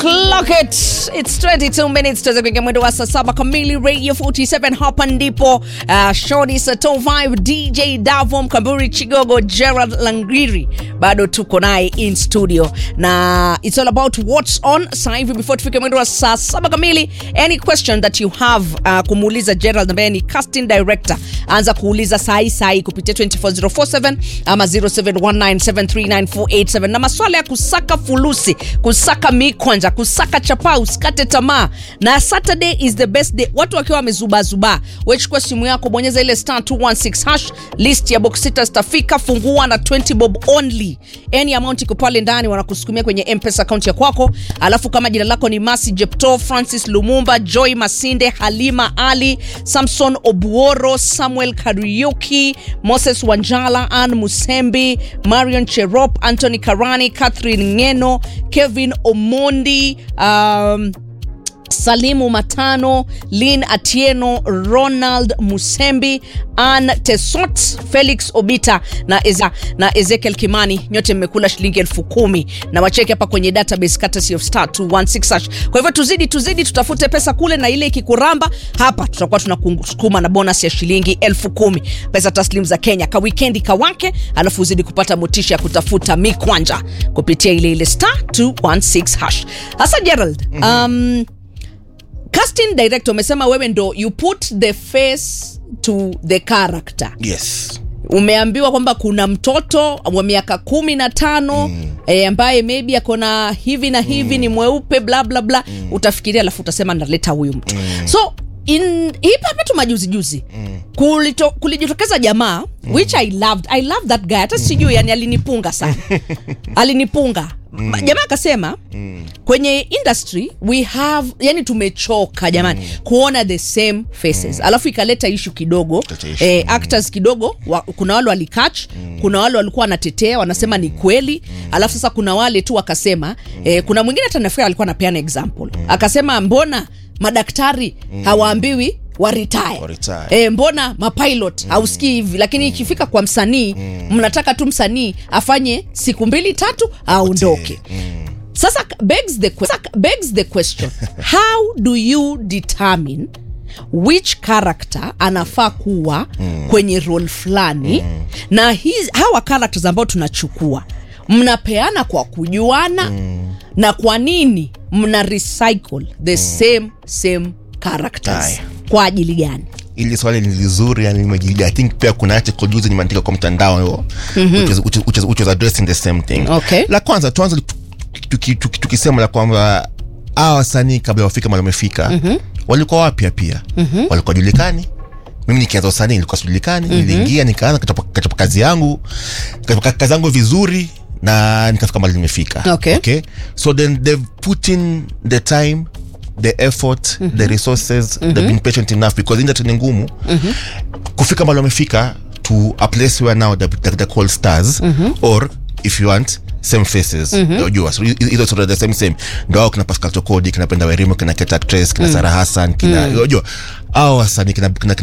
Clock it. It's 22 minutes tuweze kuingia mwendo wa saa saba kamili Radio 47 hapa ndipo uh, Shoni Sato 5 DJ Davo Mkamburi Chigogo Gerald Langiri bado tuko naye in studio na it's all about what's on sasa hivi before tufike mwendo wa saa saba kamili any question that you have uh, kumuuliza Gerald ambaye ni casting director anza kuuliza sahi sahi kupitia 24047 ama 0719739487 na maswala ya kusaka fulusi kusaka mikwanja kusaka chapaa usikate tamaa na saturday is the best day watu wakiwa wamezubaazubaa wechukua simu yako bonyeza ile star 216 hash list ya box sita zitafika fungua na 20 bob only any amount iko pale ndani wanakusukumia kwenye mpesa account ya kwako alafu kama jina lako ni masi jepto francis lumumba joy masinde halima ali samson obuoro samuel kariuki moses wanjala an musembi marion cherop anthony karani catherine ngeno kevin omondi um, salimu matano lin atieno ronald musembi an tesot felix obita na, Eze, na ezekiel kimani nyote mmekula shilingi elfu kumi na wacheke hapa kwenye database courtesy of star 216 hash. kwa hivyo tuzidi tuzidi tutafute pesa kule na ile ikikuramba hapa tutakuwa tunakusukuma na bonus ya shilingi elfu kumi pesa taslim za kenya ka wikendi kawake alafu uzidi kupata motisha ya kutafuta mikwanja kupitia ile ile star 216 hash hasa gerald um, casting director umesema wewe ndo you put the face to the character yes umeambiwa kwamba kuna mtoto wa miaka kumi na tano mm. e, ambaye maybe akona hivi na hivi mm. ni mweupe bla bla bla mm. utafikiria alafu utasema naleta huyu mtu mm. so in hii hapa tu majuzi juzi mm. kulito, kulijitokeza jamaa mm. which i loved i loved that guy hata sijui yani alinipunga sana alinipunga mm. jamaa akasema mm. kwenye industry we have yani tumechoka jamani mm. kuona the same faces mm. alafu ikaleta ishu kidogo Ikaleta issue, eh, actors kidogo wa, kuna wale walikach mm. kuna wale walikuwa wanatetea wanasema ni kweli mm. alafu sasa kuna wale tu wakasema mm. eh, kuna mwingine hata nafikiri alikuwa anapeana example mm. akasema mbona madaktari mm. hawaambiwi waritaya Waretire. e, mbona mapilot mm. hausikii hivi lakini ikifika kwa msanii mm. mnataka tu msanii afanye siku mbili tatu aondoke mm. sasa begs the, que- sasa begs the question how do you determine which character anafaa kuwa mm. kwenye role fulani mm. na hizi, hawa characters ambao tunachukua mnapeana kwa kujuana mm. na kwa nini mna recycle the mm. same same characters Aya. kwa ajili gani ili swali ni lizuri yani nimejilia i think pia kuna article juzi nimeandika kwa mtandao hiyo which, is, which, is, which, is, which was addressing the same thing Okay. la kwanza tuanze tuki- tuki- tuki- tukisema la kwamba hawa wasanii kabla wafika mali wamefika mm-hmm. walikuwa wapya pia mm-hmm. walikuwa julikani mimi nikianza usanii nilikuwa sijulikani mm-hmm. niliingia nikaanza kachapa kachapa kazi yangu kachapa kazi yangu vizuri na nikafika mali nimefika Okay. okay so then they've put in the time the effort mm-hmm. the resources mm-hmm. they've been patient enough because industry ni ngumu mm-hmm. kufika mali wamefika to a place where now they're, they're called stars mm-hmm. or if you want same faces unajua so hizo sort of the same same ndo hao kina Pascal Tokodi kina Penda Werimo kina Keta Actress kina Sarah Hassan kina unajua hao wasanii kina, kina